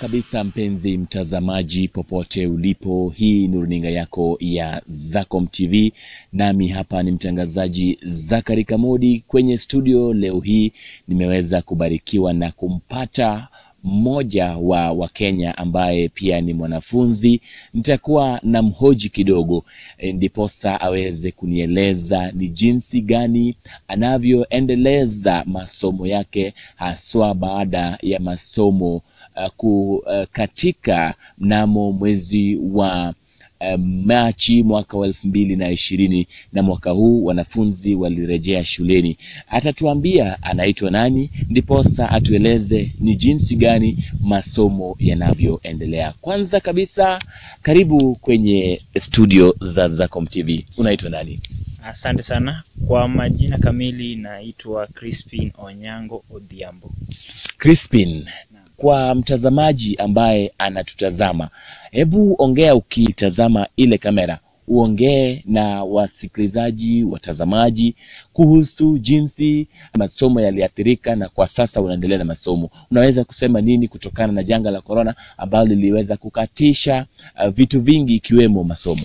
kabisa mpenzi mtazamaji, popote ulipo, hii ni runinga yako ya Zacom TV, nami hapa ni mtangazaji Zakari Kamodi kwenye studio. Leo hii nimeweza kubarikiwa na kumpata mmoja wa Wakenya ambaye pia ni mwanafunzi. Nitakuwa na mhoji kidogo e, ndiposa aweze kunieleza ni jinsi gani anavyoendeleza masomo yake haswa baada ya masomo uh, kukatika mnamo mwezi wa uh, Machi mwaka wa elfu mbili na ishirini na mwaka huu wanafunzi walirejea shuleni. Atatuambia anaitwa nani, ndiposa atueleze ni jinsi gani masomo yanavyoendelea. Kwanza kabisa, karibu kwenye studio za Zacom TV. Unaitwa nani? Asante sana. Kwa majina kamili naitwa Crispin Onyango Odhiambo. Crispin, kwa mtazamaji ambaye anatutazama, hebu ongea ukitazama ile kamera, uongee na wasikilizaji, watazamaji kuhusu jinsi masomo yaliathirika na kwa sasa unaendelea na masomo. Unaweza kusema nini kutokana na janga la korona ambalo liliweza kukatisha uh, vitu vingi ikiwemo masomo?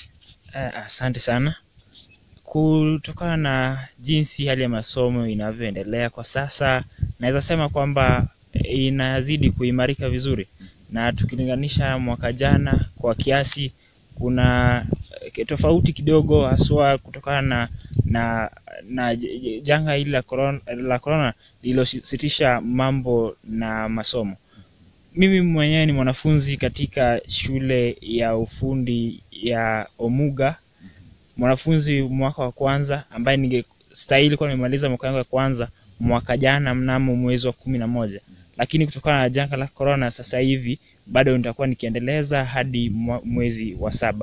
Eh, Asante sana. Kutokana na jinsi hali ya masomo inavyoendelea kwa sasa, naweza sema kwamba inazidi kuimarika vizuri, na tukilinganisha mwaka jana kwa kiasi, kuna eh, tofauti kidogo, haswa kutokana na na, na j- j- janga hili la corona, la corona lililositisha mambo na masomo. Mimi mwenyewe ni mwanafunzi katika shule ya ufundi ya Omuga, mwanafunzi mwaka wa kwanza ambaye ningestahili kuwa nimemaliza mwaka wangu wa kwanza mwaka jana mnamo mwezi wa kumi na moja, lakini kutokana na janga la corona sasa hivi bado nitakuwa nikiendeleza hadi mwa- mwezi wa saba.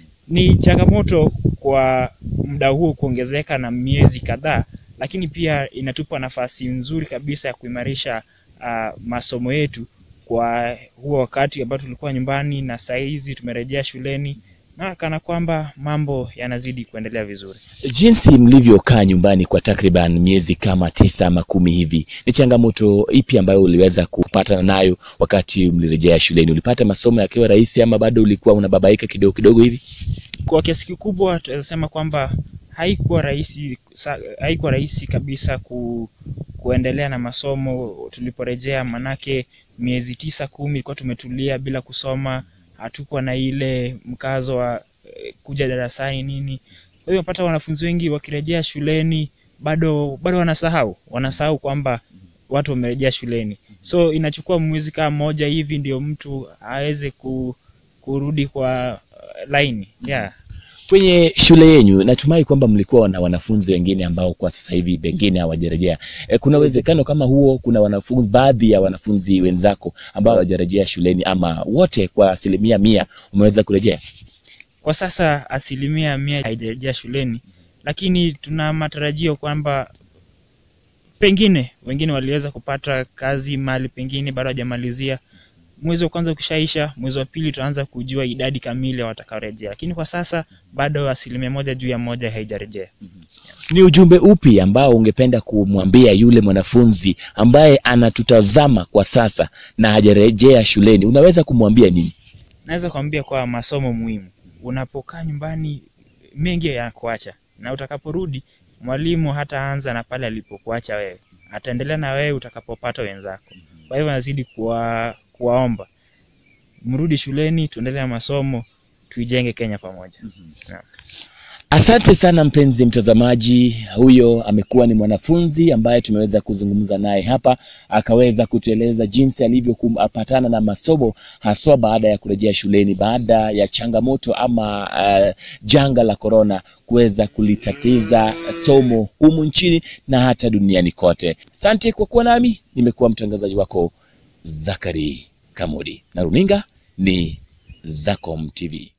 Ni changamoto kwa muda huo kuongezeka na miezi kadhaa, lakini pia inatupa nafasi nzuri kabisa ya kuimarisha uh, masomo yetu kwa huo wakati ambao tulikuwa nyumbani na saa hizi tumerejea shuleni na kana kwamba mambo yanazidi kuendelea vizuri. Jinsi mlivyokaa nyumbani kwa takriban miezi kama tisa ama kumi hivi, ni changamoto ipi ambayo uliweza kupatana nayo wakati mlirejea shuleni? Ulipata masomo yakiwa rahisi ama bado ulikuwa unababaika kidogo kidogo hivi? Kwa kiasi kikubwa tunaweza sema kwamba haikuwa rahisi, sa- haikuwa rahisi kabisa ku, kuendelea na masomo tuliporejea, manake miezi tisa kumi ilikuwa tumetulia bila kusoma, hatukuwa na ile mkazo wa eh, kuja darasani nini. Kwa hiyo unapata wanafunzi wengi wakirejea shuleni bado bado wanasahau wanasahau kwamba watu wamerejea shuleni, so inachukua mwezi kama moja hivi ndio mtu aweze ku, kurudi kwa uh, laini yeah. Kwenye shule yenyu natumai kwamba mlikuwa na wanafunzi wengine ambao kwa sasa hivi pengine hawajarejea. E, kuna uwezekano kama huo, kuna wanafunzi, baadhi ya wanafunzi wenzako ambao hawajarejea shuleni ama wote kwa asilimia mia umeweza kurejea? Kwa sasa asilimia mia haijarejea shuleni, lakini tuna matarajio kwamba pengine wengine waliweza kupata kazi mahali pengine bado hajamalizia. Mwezi wa kwanza ukishaisha, mwezi wa pili tutaanza kujua idadi kamili ya watakaorejea, lakini kwa sasa bado asilimia moja juu ya moja haijarejea. Ni ujumbe upi ambao ungependa kumwambia yule mwanafunzi ambaye anatutazama kwa sasa na hajarejea shuleni? Unaweza kumwambia nini? Naweza kuambia kwa masomo muhimu, unapokaa nyumbani mengi yanakuacha, na utakaporudi mwalimu hataanza na pale alipokuacha wewe, ataendelea na wewe utakapopata wenzako. Kwa hivyo nazidi kuwa, kuwaomba mrudi shuleni, tuendelee na masomo, tuijenge Kenya pamoja. Naam. Asante sana mpenzi mtazamaji, huyo amekuwa ni mwanafunzi ambaye tumeweza kuzungumza naye hapa, akaweza kutueleza jinsi alivyopatana na masomo haswa baada ya kurejea shuleni baada ya changamoto ama uh, janga la korona kuweza kulitatiza somo humu nchini na hata duniani kote. Asante kwa kuwa nami, nimekuwa mtangazaji wako Zakari Kamudi na runinga ni Zacom TV.